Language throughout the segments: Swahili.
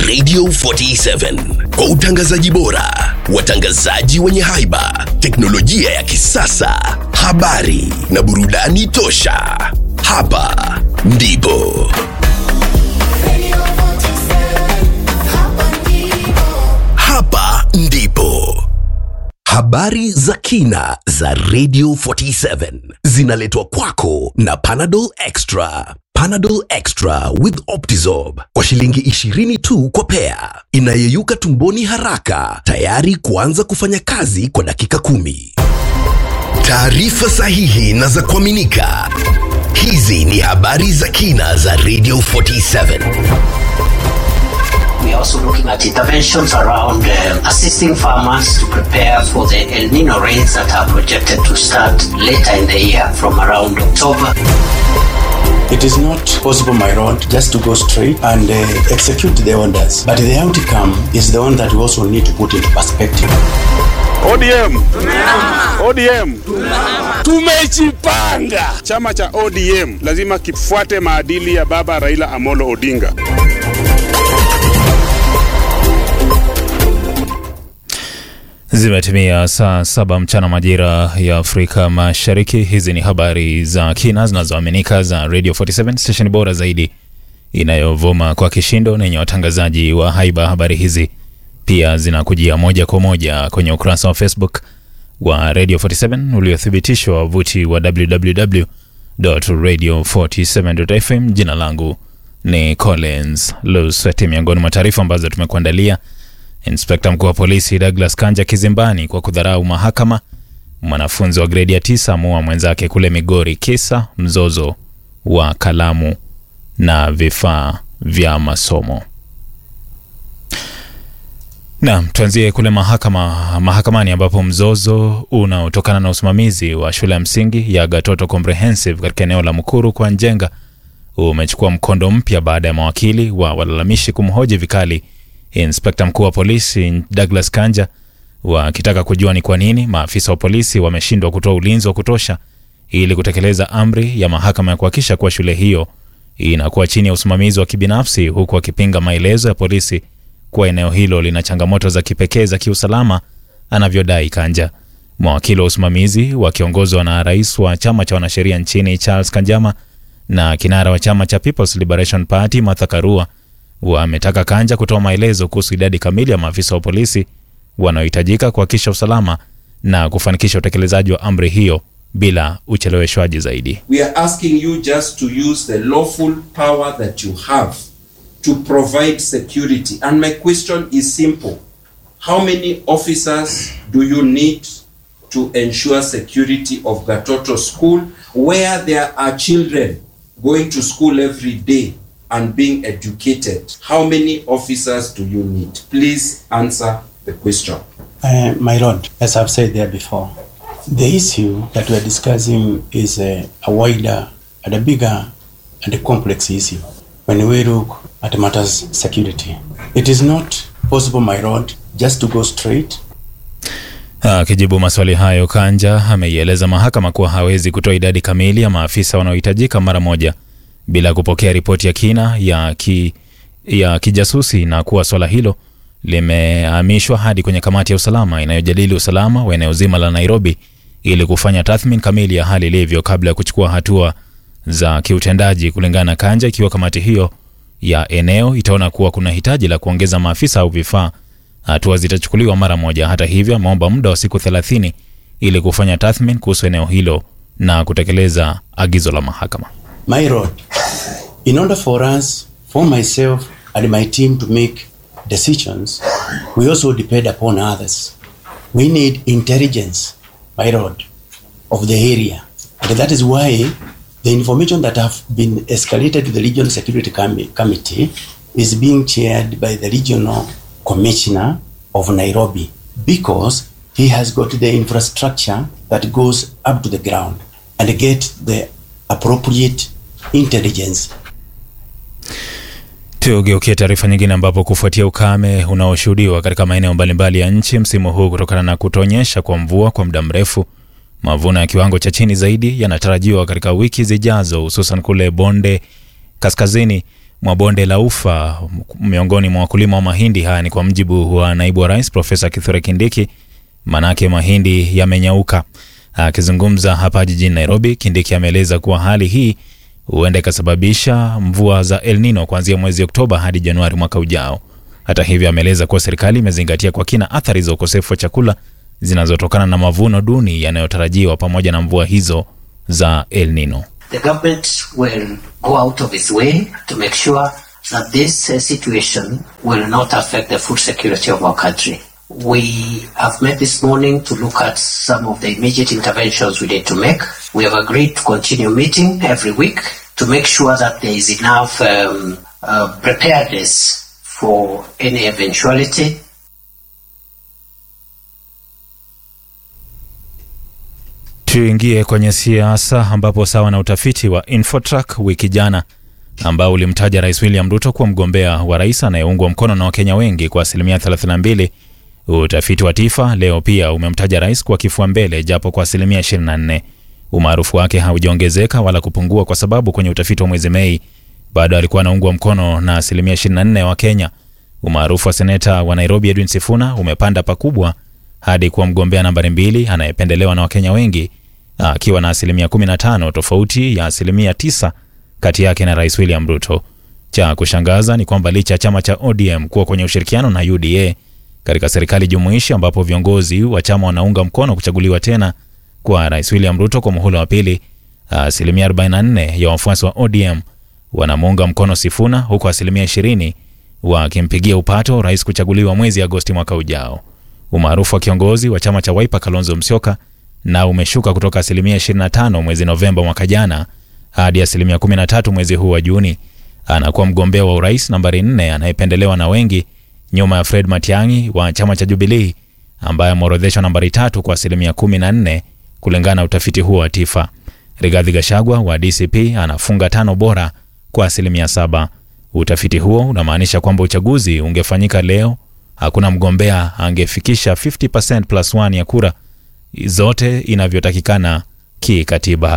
Radio 47 kwa utangazaji bora, watangazaji wenye haiba, teknolojia ya kisasa, habari na burudani tosha. Hapa ndipo hapa ndipo habari za kina za Radio 47 zinaletwa kwako na Panadol Extra. Panadol Extra with Optizorb kwa shilingi 20 tu kwa pea, inayeyuka tumboni haraka, tayari kuanza kufanya kazi kwa dakika kumi. Taarifa sahihi na za kuaminika. Hizi ni habari za kina za Radio 47. We are also looking at interventions around um, assisting farmers to prepare for the El Nino rains that are projected to start later in the year from around October. It is not possible, my lord, just to go straight and uh, execute the orders. But the outcome is the one that we also need to put into perspective. ODM. ODM. Tumejipanga. Chama cha ODM lazima kifuate maadili ya baba Raila Amolo Odinga. Zimetimia saa saba mchana majira ya Afrika Mashariki. Hizi ni habari za kina zinazoaminika za Radio 47 station bora zaidi inayovuma kwa kishindo na yenye watangazaji wa haiba. Habari hizi pia zinakujia moja kwa moja kwenye ukurasa wa Facebook wa Radio 47 uliothibitishwa wavuti wa www.radio47.fm. Jina langu ni Collins Lusweti. Miongoni mwa taarifa ambazo tumekuandalia Inspekta mkuu wa polisi Douglas Kanja kizimbani kwa kudharau mahakama. Mwanafunzi wa gredi ya tisa amua mwenzake kule Migori kisa mzozo wa kalamu na vifaa vya masomo. Naam, tuanzie kule mahakama mahakamani ambapo mzozo unaotokana na usimamizi wa shule ya msingi ya Gatoto Comprehensive katika eneo la Mukuru kwa Njenga umechukua mkondo mpya baada ya mawakili wa walalamishi kumhoji vikali Inspekta mkuu wa polisi Douglas Kanja wakitaka kujua ni kwa nini maafisa wa polisi wameshindwa kutoa ulinzi wa kutosha ili kutekeleza amri ya mahakama ya kuhakikisha kuwa shule hiyo inakuwa chini ya usimamizi wa kibinafsi, huku wakipinga maelezo ya polisi kuwa eneo hilo lina changamoto za kipekee za kiusalama, anavyodai Kanja. Mawakili wa usimamizi wakiongozwa na rais wa chama cha wanasheria nchini Charles Kanjama na kinara wa chama cha People's Liberation Party Martha Karua wametaka Kanja kutoa maelezo kuhusu idadi kamili ya maafisa wa polisi wanaohitajika kuhakikisha usalama na kufanikisha utekelezaji wa amri hiyo bila ucheleweshwaji zaidi. We are asking you just to use the lawful power that you have to provide security. And my question is simple. How many officers do you need to ensure security of Gatoto School where there are children going to school every day and being educated? How many officers do you need? Please answer the question. Uh, my lord, as I've said there before, the issue that we're discussing is a, a wider and a bigger and a complex issue. When we look at matters security, it is not possible, my lord, just to go straight Akijibu maswali hayo, Kanja ameieleza mahakama kuwa hawezi kutoa idadi kamili ya maafisa wanaohitajika mara moja bila kupokea ripoti ya kina ya, ki, ya kijasusi na kuwa swala hilo limehamishwa hadi kwenye kamati ya usalama inayojadili usalama wa eneo zima la Nairobi ili kufanya tathmini kamili ya hali ilivyo kabla ya kuchukua hatua za kiutendaji. Kulingana na Kanja, ikiwa kamati hiyo ya eneo itaona kuwa kuna hitaji la kuongeza maafisa au vifaa, hatua zitachukuliwa mara moja. Hata hivyo, ameomba muda wa siku 30 ili kufanya tathmini kuhusu eneo hilo na kutekeleza agizo la mahakama. My lord, in order for us, for myself and my team to make decisions, we also depend upon others. We need intelligence, my lord, of the area. And that is why the information that have been escalated to the Regional Security Com- Committee is being chaired by the Regional Commissioner of Nairobi because he has got the infrastructure that goes up to the ground and get the appropriate intelligence Tugeukie taarifa nyingine ambapo kufuatia ukame unaoshuhudiwa katika maeneo mbalimbali ya nchi msimu huu kutokana na kutonyesha kwa mvua kwa muda mrefu, mavuno ya kiwango cha chini zaidi yanatarajiwa katika wiki zijazo, hususan kule bonde kaskazini mwa bonde la Ufa miongoni mwa wakulima wa mahindi. Haya ni kwa mjibu wa naibu wa rais Profesa Kithure Kindiki, manake mahindi yamenyauka. Akizungumza hapa jijini Nairobi, Kindiki ameeleza kuwa hali hii huenda ikasababisha mvua za El Nino kuanzia mwezi Oktoba hadi Januari mwaka ujao. Hata hivyo, ameeleza kuwa serikali imezingatia kwa kina athari za ukosefu wa chakula zinazotokana na mavuno duni yanayotarajiwa pamoja na mvua hizo za El Nino. The government will go out of its way to make sure that this uh, situation will not affect the food security of our country. We have met this morning to look at some of the immediate interventions we need to make. We have agreed to continue meeting every week to make sure that there is enough um, uh, preparedness for any eventuality. Tuingie kwenye siasa ambapo sawa na utafiti wa Infotrack wiki jana ambao ulimtaja Rais William Ruto kuwa mgombea wa rais anayeungwa mkono na Wakenya wengi kwa asilimia 32. Utafiti wa Tifa leo pia umemtaja rais kwa kifua mbele japo kwa asilimia 24. Umaarufu wake haujaongezeka wala kupungua kwa sababu kwenye utafiti wa mwezi Mei bado alikuwa anaungwa mkono na asilimia 24 wa Kenya. Umaarufu wa seneta wa Nairobi Edwin Sifuna umepanda pakubwa hadi kuwa mgombea nambari mbili anayependelewa na Wakenya wengi akiwa na asilimia 15 tofauti ya asilimia 9 kati yake na Rais William Ruto. Cha kushangaza ni kwamba licha ya chama cha ODM kuwa kwenye ushirikiano na UDA katika serikali jumuishi ambapo viongozi wa chama wanaunga mkono kuchaguliwa tena kwa Rais William Ruto kwa muhula wa pili, asilimia 44 ya wafuasi wa ODM wanamuunga mkono Sifuna huku asilimia 20 wakimpigia upato rais kuchaguliwa mwezi Agosti mwaka ujao. Umaarufu wa kiongozi wa chama cha Wiper Kalonzo Musyoka na umeshuka kutoka asilimia 25 mwezi Novemba mwaka jana hadi asilimia 13 mwezi huu wa Juni. Anakuwa mgombea wa urais nambari 4 anayependelewa na wengi nyuma ya Fred Matiang'i wa chama cha Jubilee ambaye ameorodheshwa nambari tatu kwa asilimia 14 kulingana na utafiti huo wa Tifa. Rigathi Gachagua wa DCP anafunga tano bora kwa asilimia saba. Utafiti huo unamaanisha kwamba uchaguzi ungefanyika leo, hakuna mgombea angefikisha 50% plus 1 ya kura zote inavyotakikana kikatiba.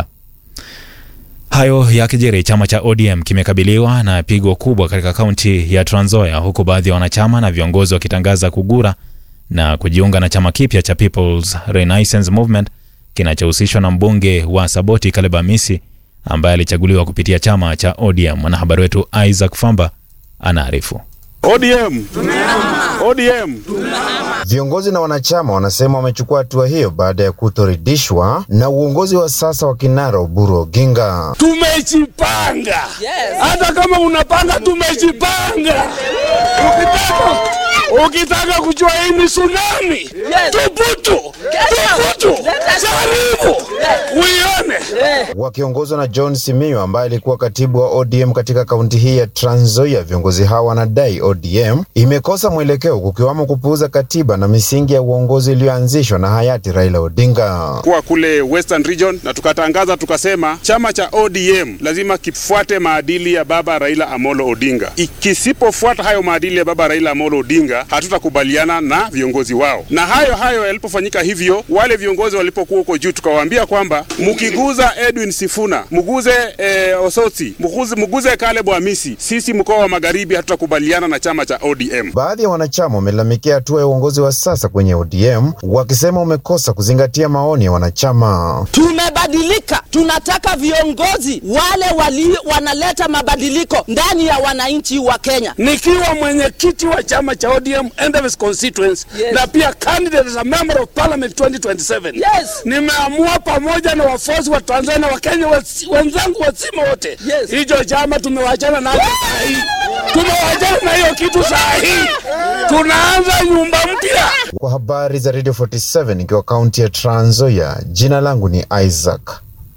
Hayo yakijiri, chama cha ODM kimekabiliwa na pigo kubwa katika kaunti ya Trans Nzoia, huku baadhi ya wanachama na viongozi wakitangaza kugura na kujiunga na chama kipya cha People's Renaissance Movement kinachohusishwa na mbunge wa Saboti Caleb Amisi ambaye alichaguliwa kupitia chama cha ODM. Mwanahabari wetu Isaac Famba anaarifu. ODM. ODM. Viongozi na wanachama wanasema wamechukua hatua hiyo baada ya kutoridhishwa na uongozi wa sasa wa kinara Oburu Oginga. Tumejipanga. Hata kama unapanga, tumejipanga. Ukitaka ukitaka kujua hii ni tsunami, tubutu tubutu, jaribu uione. Wakiongozwa na John Simiyu ambaye alikuwa katibu wa ODM katika kaunti hii ya Trans Nzoia, viongozi hawa wanadai ODM imekosa mwelekeo, kukiwamo kupuuza katiba na misingi ya uongozi iliyoanzishwa na hayati Raila Odinga. Kuwa kule Western Region na tukatangaza tukasema, chama cha ODM lazima kifuate maadili ya baba Raila Amolo Odinga. Ikisipofuata hayo maadili ya baba Raila Amolo Odinga, hatutakubaliana na viongozi wao. Na hayo hayo yalipofanyika hivyo, wale viongozi walipokuwa huko juu, tukawaambia kwamba mkiguza Edwin Sifuna, mguze eh, Osotsi, mguze, mguze Caleb Amisi, sisi mkoa wa Magharibi hatutakubaliana na chama cha ODM. Baadhi ya wanachama wamelalamikia hatua ya uongozi wa sasa kwenye ODM wakisema umekosa kuzingatia maoni ya wanachama. Tumebadilika, tunataka viongozi wale wali wanaleta mabadiliko ndani ya wananchi wa Kenya. Nikiwa mwenyekiti wa chama cha ODM Endebess constituency Yes. na pia candidate as a member of parliament 2027 Yes. nimeamua pamoja na wafuasi wa Tanzania na Wakenya wasi- wenzangu wazima wote, Yes. hicho chama tumewachana nacho saa hii, tumewachana na hiyo kitu saa hii, tunaanza nyumba mpya. Kwa habari za Radio 47 ikiwa kaunti ya Trans Nzoia, jina langu ni Isaac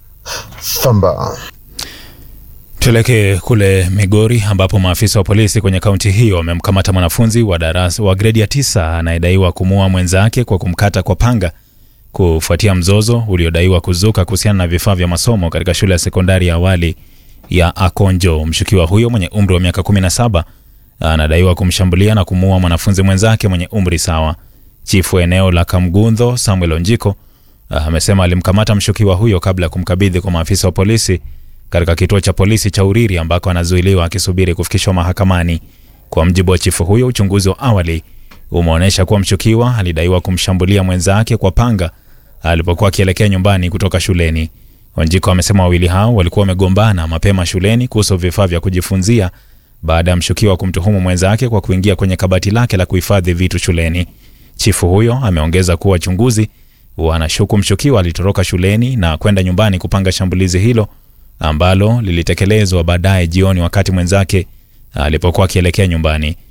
Famba. Tuelekee kule Migori ambapo maafisa wa polisi kwenye kaunti hiyo wamemkamata mwanafunzi wa darasa wa gredi ya tisa anayedaiwa kumuua mwenzake kwa kumkata kwa panga kufuatia mzozo uliodaiwa kuzuka kuhusiana na vifaa vya masomo katika shule ya sekondari ya awali ya Akonjo. Mshukiwa huyo mwenye umri wa miaka 17 anadaiwa kumshambulia na kumuua mwanafunzi mwenzake mwenye umri sawa. Chifu wa eneo la Kamgundho Samuel Onjiko amesema alimkamata mshukiwa huyo kabla ya kumkabidhi kwa maafisa wa polisi katika kituo cha polisi cha Uriri ambako anazuiliwa akisubiri kufikishwa mahakamani. Kwa mjibu wa chifu huyo, uchunguzi wa awali umeonyesha kuwa mshukiwa alidaiwa kumshambulia mwenzake kwa panga alipokuwa akielekea nyumbani kutoka shuleni. Wanjiko amesema wawili hao walikuwa wamegombana mapema shuleni kuhusu vifaa vya kujifunzia baada ya mshukiwa kumtuhumu mwenzake kwa kuingia kwenye kabati lake la kuhifadhi vitu shuleni. Chifu huyo ameongeza kuwa wachunguzi wanashuku mshukiwa alitoroka shuleni na kwenda nyumbani kupanga shambulizi hilo ambalo lilitekelezwa baadaye jioni wakati mwenzake alipokuwa akielekea nyumbani.